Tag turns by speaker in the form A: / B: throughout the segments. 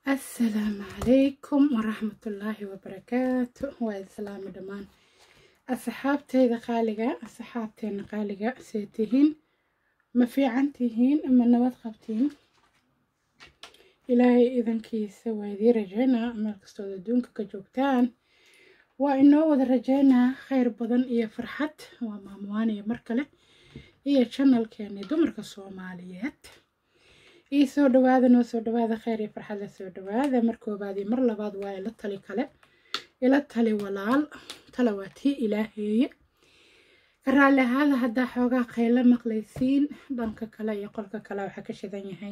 A: asalaamu calaykum waraxmatullaahi wabarakaatu waa islaami dhammaan asxaabteyda qaaliga asxaabteena qaaliga see tihiin ma fiican tihiin ma nabad qabtiin ilaahay idankiisa waa idii rajeynaa meel kastood adduunka ka joogtaan waa inoo wada rajeynaa kheyr badan iyo farxad waa maamuwaaniya mar kale iyo janalkeeni dumarka soomaaliyeed ii soo dhawaada noo soo dhawaada kheyr iyo farxad la soo dhawaada mar koobaad iyo mar labaad waa ila tali kale ila tali walaal tala waa tii ilaaheeye ka raalli ahaada haddaa xoogaa kheyla maqlaysiin dhanka kale iyo qolka kale waxaa ka shidan yahay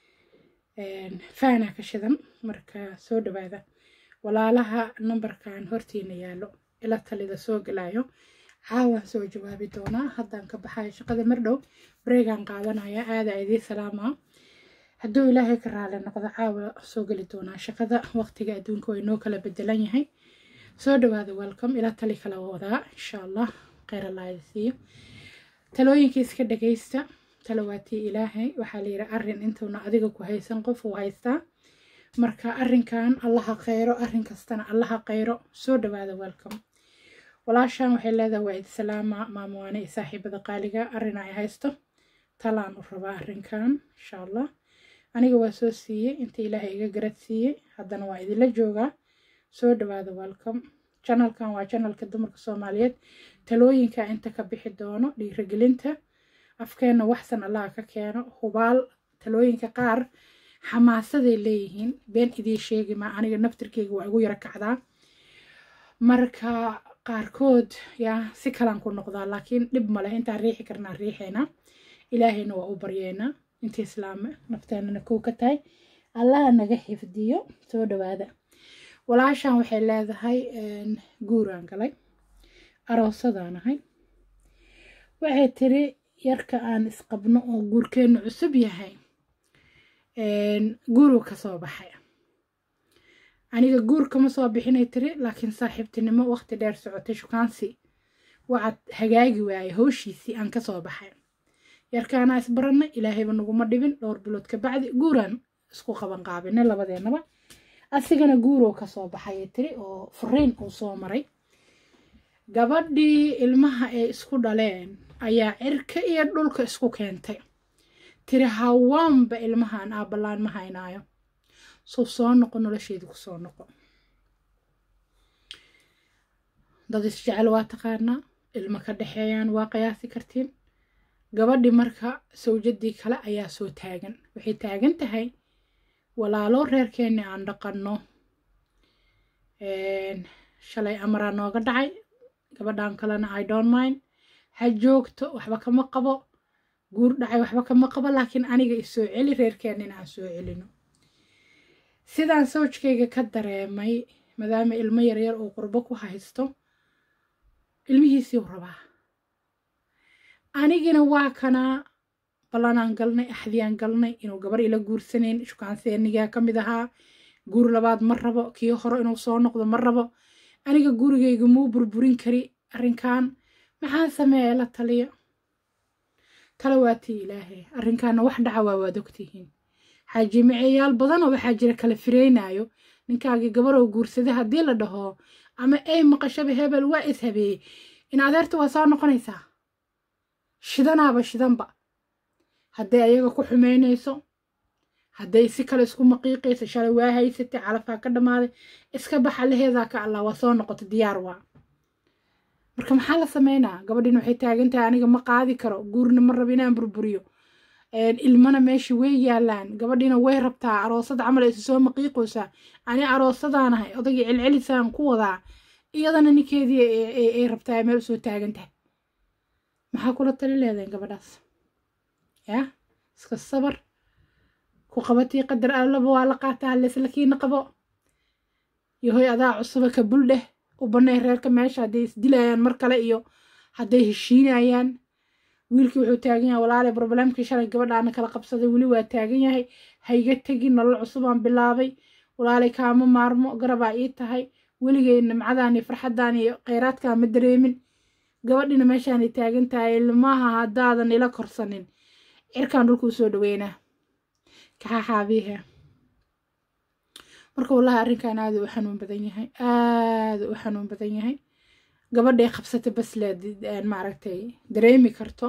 A: faana ka shidan marka soo dhawaada walaalaha nambarkan hortiina yaalo ila talida soo galayo caawaan soo jawaabi doonaa haddaan ka baxayo shaqada mardhow bareegaan qaadanaya aada idii salaamaa hadduu ilaahay ka raali noqdo caawa soo geli doonaa shaqada waqtiga adduunka way noo kala bedelan yahay soo dhawaada welcome ila tali kala wadaa insha allah kheyr allah idi siiyo talooyinka iska dhagaysta talawaatii ilaahay waxaa la yidhi arrin intuuna adiga ku haysan qof uu haystaa marka arrinkan allaha kheyro arrin kastana allaha kheyro soo dhawaada welcome walaashan waxay leedahay waa idi salaama maamuwaane iyo saaxiibada qaaliga arrin ay haysto talaan u rabaa arrinkan insha allah aniga waa soo siiyey inta ilaahay iga garad siiyey haddana waa idinla joogaa soo dhawaada welcome janalkan waa janalka dumarka soomaaliyeed talooyinka inta ka bixi doono dhiirigelinta afkeenna waxsan allaha ka keeno hubaal talooyinka qaar xamaasaday leeyihiin been idii sheegi maa aniga naftirkeyga waa igu yaro kacdaa marka qaarkood yaa si kalaan ku noqdaa laakiin dhib ma leh intaan riixi karnaa riixeynaa ilaahayna waa u baryeynaa inta islaame nafteenana kow ka tahay allaha naga xifdiyo soo dhawaada walaashan waxay leedahay guuraan galay aroosadaan ahay waxay tiri yarka aan isqabno oo guurkeennu cusub yahay guuruu ka soo baxay aniga guur kama soo bixinay tiri laakiin saaxiibtinimo waqti dheer socotay shukaansi waxaad hagaagi waayay howshiisii aan kasoo baxay yarkaanaa isbaranay ilaahayba naguma dhibin dhowr bilood kabacdi guuraan isku qaban qaabinay labadeennaba asigana guuroo kasoo baxayay tiri oo furiin uu soo maray gabadhii ilmaha ay isku dhaleen ayaa cirka iyo dhulka isku keentay tiri hawaanba ilmahan aabbalaan ma haynaayo suu soo noqo nolosheedii ku soo noqo dad isjecel waa taqaanaa ilmo ka dhexeeyaan waa qiyaasi kartiin gabadhii marka sawjadii kale ayaa soo taagan waxay taagan tahay walaalo reerkeenni aan dhaqanno shalay amaraa nooga dhacay gabadhan kalena i don't mind ha joogto waxba kama qabo guur dhacay waxba kama qabo laakiin aniga isoo celi reerkeennina aan soo celino sidaan sawjkayga ka dareemay maadaama ilmo yaryar uu qurbo ku haysto ilmihiisii u rabaa anigina waa kanaa ballanaan galnay axdiyaan galnay inuu gabar ila guursanayn shukaanseenigaa ka mid ahaa guur labaad ma rabo kii hore inuu soo noqdo ma rabo aniga gurigayga muu burburin kari arrinkan maxaan sameeya la taliya tala waatii ilaahay arrinkaana wax dhaca waa waad ogtihiin xaajimiceyaal badanoo waxaa jira kala fireynayo ninkaagii gabaroo guursaday haddii la dhaho ama ay maqashaba hebel waa ishabeeyey in adeerta waa soo noqonaysaa shidanaaba shidanba hadday ayaga ku xumeynayso hadday si kale isku maqiiqayso shalay waa haysatay calafaa ka dhammaaday iska baxa laheedaa ka allah waa soo noqota diyaar waa marka maxaa la sameynaa gabadhin waxay taagan tahay aniga ma qaadi karo guurna ma rabo inaan burburiyo ilmana meesha way yaalaan gabadhiina way rabtaa aroosad camal isu soo maqiiqoosaa ani aroosadaanahay odagii celcelisaan ku wadaa iyadana ninkeedii ay rabtaa meel usoo taagan tahay maxaa kula tali leedahin gabadhaas yaa iska sabar ku qabatii qadar allaba waa la qaataa leslakiina qabo yahoy adaa cusuba ka buldheh u banay reerka meesha hadday isdilayaan mar kale iyo hadday heshiinayaan wiilkii wuxuu taagan yahay walaale broblemkii shalay gabadhaana kala qabsaday weli waa taagan yahay hayga tegin nolol cusubaan bilaabay walaale kaama maarmo garabaa ii tahay weligay nimcadaan iyo farxaddaan iyo kheyraadkaa ma dareemin gabadhina meeshaanay taagan tahay ilmaha haddaadan ila korsanin cirkaan dhulkuu soo dhaweynaa kaxaxaabiihe marka wallahi arrinkan aada u xanuun badan yahay aada u xanuun badan yahay gabadhay qabsata bas leed maaragtay dareemi karto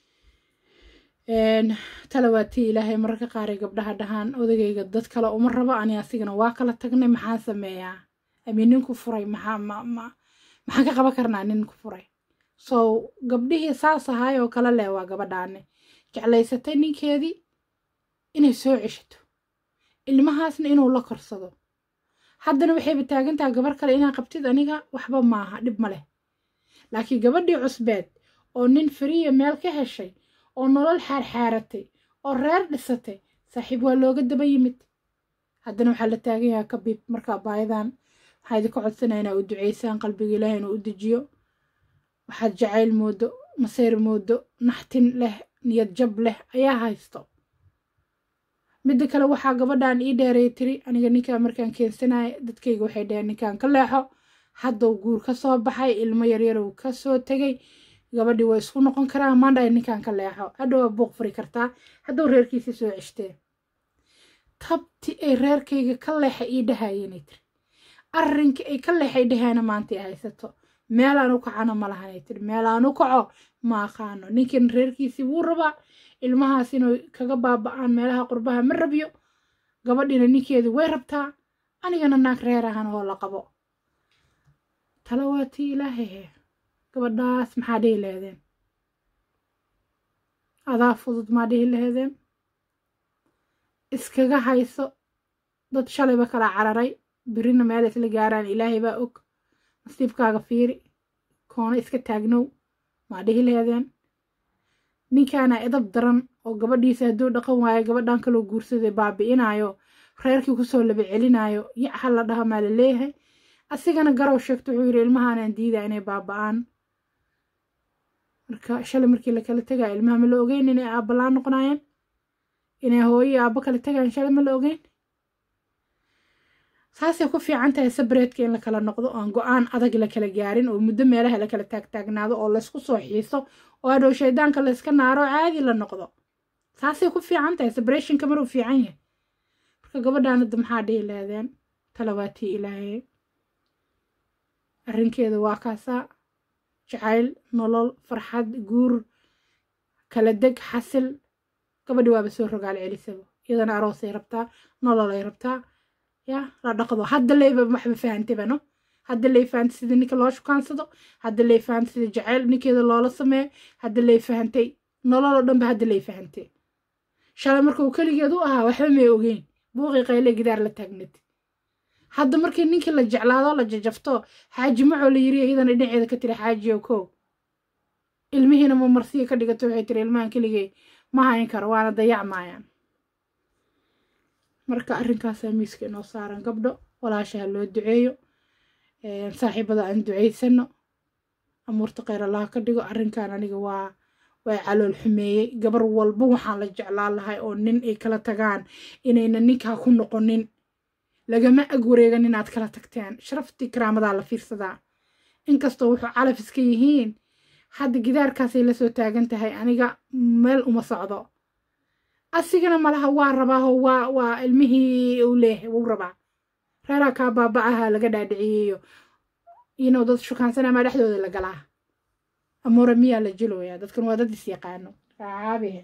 A: talawaatii ilaahay mararka qaaray gabdhaha dhahaan odagayga dad kale uma rabo ani asigana waa kala tagnay maxaan sameeyaa ami ninku furay maxaa ma ma maxaan ka qaban karnaa ninku furay so gabdhihii saas ahaay oo kale leh waa gabadhaane jeclaysatay ninkeedii inay soo ceshato ilmahaasna inuu la korsado haddana waxayba taagantaha gabar kale inaa qabtid aniga waxba maaha dhib ma leh laakiin gabadhii cusbeed oo nin fariya meel ka heshay oo nolol xaarxaaratay oo reer dhisatay saaxiib waa looga daba yimid haddana waxaa la taagan yahaa kabiib markaa baayadan waxaa idinka codsanaya inaa u duceysaan qalbiga ilaahay inuu u dejiyo waxaad jacayl moodo maseyr moodo naxtin leh niyad jab leh ayaa haysto midda kale waxaa gabadhan ii dheeray tiri aniga ninkaa markaan keensanaya dadkayga waxay dheheen ninkaan ka leexo haddau guur ka soo baxay ilmo yaryarow ka soo tegay gabadhii waa isku noqon karaa maandhay ninkaan ka leexo hadhow waa buuq furi kartaa hadduu reerkiisa soo ceshteen tabti ay reerkayga ka leexa ii dhahayenay tiri arrinkii ay ka leexay dhahaana maanta ay haysato meelaan u kacana ma lahanay tiri meelaan u kaco ma aqaano ninkan reerkiisii wuu rabaa ilmahaas inuu kaga baaba'aan meelaha qurbaha ma rabyo gabadhiina ninkeedii way rabtaa anigana naag reer ahan oo la qabo tala waa tii ilaahahe gabadhaas maxaa dhihi laheedeen adaa fudud maa dhihi laheedeen iskaga hayso dad shalayba kala cararay birina meel isla gaaraan ilaahay baa og nasiibkaaga fiiri koona iska taagnow maa dhihi laheedeen ninkaana edab daran oo gabadhiisa hadduu dhaqan waayo gabadhan kaloo guursaday baabi'inaayo reerkii kusoo laba celinaayo yac ha la dhaha maa la leeyahay asigana garow sheegto wuxuu yidhi ilmahaanaan diidaa inay baaba'aan marka shalay markii lakala tegaya ilmaha ma la ogeyn inay aabbalaan noqonaayeen inay hooyo aabbo kala tegayan shalay ma la ogeyn saasay ku fiican tahay sabreedka in la kala noqdo oan go-aan adag la kala gaarin oo muddo meelaha la kala taagtaagnaado oo laysku soo xiiso oo hadhow shaydaanka layska naaro caadi la noqdo saasay ku fiican tahay sabreeshinka maruu fiican yahay marka gabadhaan hadda maxaa dhihi lahdeen talawaatii ilaahay arrinkeeda waa kaasaa jacayl nolol farxad guur kala deg xasil gabadhi waaba soo rogaal celisaba iyadana aroosay rabtaa nololay rabtaa ya la dhaqdo hadda leyba waxba fahantebano hadda lay fahantay sida ninka loo shukaansado hadda lay fahantay sida jacayl ninkeeda loola sameeyo hadda lay fahantay nololoo dhanba hadda lay fahantay shalay markuu keligeed u ahaa waxba may ogeyn buuqii qayle gidaar la taagnad hadda markii ninkii la jeclaado la jajafto xaaji macoo la yiri iyadana dhinaceeda ka tiri xaajiyo kow ilmihiina ma marsiya ka dhigato waxay tiri ilmahan keligay ma hayn karo waana dayac maayaan marka arrinkaasaa miiska inoo saaran gabdho walaashaha loo duceeyo saaxiibada aan duceysano amuurta kheyr allaha ka dhigo arrinkan aniga waa waa calool xumeeyey gabar walba waxaan la jeclaan lahay oo nin ay kala tagaan inayna ninkaa ku noqonin lagama ag wareegan inaad kala tagteen sharaftii karaamadaa la fiirsadaa inkastoo wuxuu calaf iska yihiin hadda gidaarkaasay la soo taagan tahay aniga meel uma socdo asigana malaha waa rabaaho waa waa ilmihii uu leeyahay wuu rabaa reeraa kaa baaba'aha laga dhaadhiciyeyo inuu dad shukaansana maa dhexdooda la galaa amuura miyaa la jiloyaa dadkan waa dad is yaqaano caabihe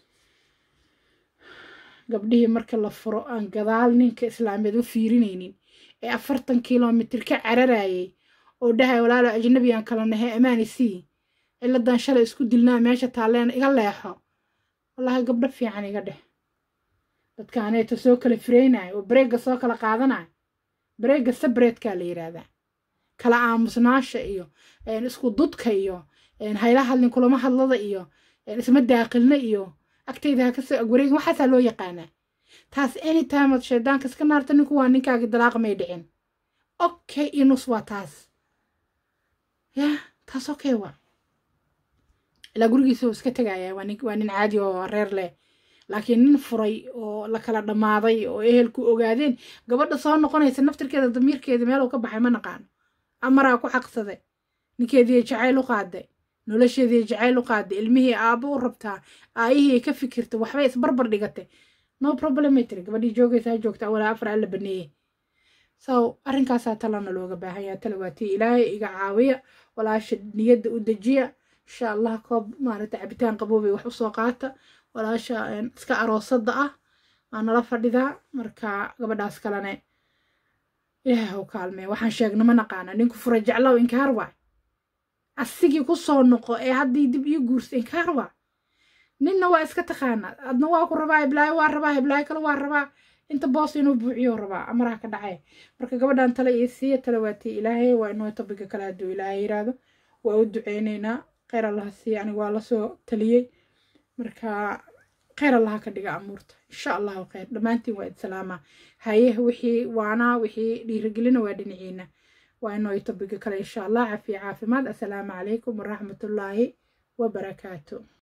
A: gabdhihii marka la furo aan gadaal ninka islaameed u fiirinaynin ee afartan kilomitir ka cararayay oo dhahay walaalo ajnabi aan kala nahay amaani sii ciladan shalay isku dilnaa meesha taalleen iga leexo wallaahi gabdho fiican iga dheh dadkaaneeto soo kala fireynayo oo bareegga soo kala qaadanayo bareegga sabreedkaa la yidhaahdaa kala aamusnaasha iyo isku dudka iyo hayla hadlin kulama hadlada iyo isma daaqilna iyo agtayda ha kasoo agwareegin waxaasaa loo yaqaanaa taas anytime ad shaydaanka iska naarta ninku waa ninkaagi dalaaqa may dhicin okay inus waa taas ya taas okay waa ilaa gurigiisa iska tegaya waa nin waa nin caadi oo reer leh laakiin nin furay oo la kala dhammaaday oo ehelku ogaadeen gabadha soo noqonaysa naftirkeeda damiirkeeda meeluu ka baxay ma naqaano amaraa ku xaqsaday ninkeedii jacayl u qaaday nolosheedii jacayl u qaaday ilmihii aabbo u rabtaa aayihii ka fikirtay waxbay isbarbar dhigatay no problematry gabadhii joogaysa ha joogta walaa afar alla baneeyey so arrinkaasaa talana looga baahan yaha tala waa tii ilaahay iga caawiya walaasha niyadda u dejiya insha allah koob maaragta cabitaan qaboobay wax usoo qaata walaasha iska aroosada ah waa nala fadhidaa marka gabadhaas kalene ilaahay u kaalmee waxaan sheegna ma naqaana ninku fura jeclow inkaar waa asigii ku soo noqo ee haddii dib ii guursa inkaar waa ninna waa iska taqaana adna waa ku rabaa hiblaayo waa rabaa hiblaayo kale waa rabaa inta boos inuu buuciyo rabaa amaraha ka dhacay marka gabadhan tale iyo siiya tale waatii ilaahay waa inoo tabiga kale hadduu ilaahay yiraahdo waa u duceyneynaa kheyr allaha siiya aniga waa lasoo taliyey marka kheyr allaha ka dhiga amuurta insha allahu kheyr dhammaantiin waa idsalaama haye wixii waanaa wixii dhiirigelina waa dhinaciina waa inoo tabiga kale insha allah cafiya caafimaad assalaamu calaykum waraxmatullaahi wabarakaatu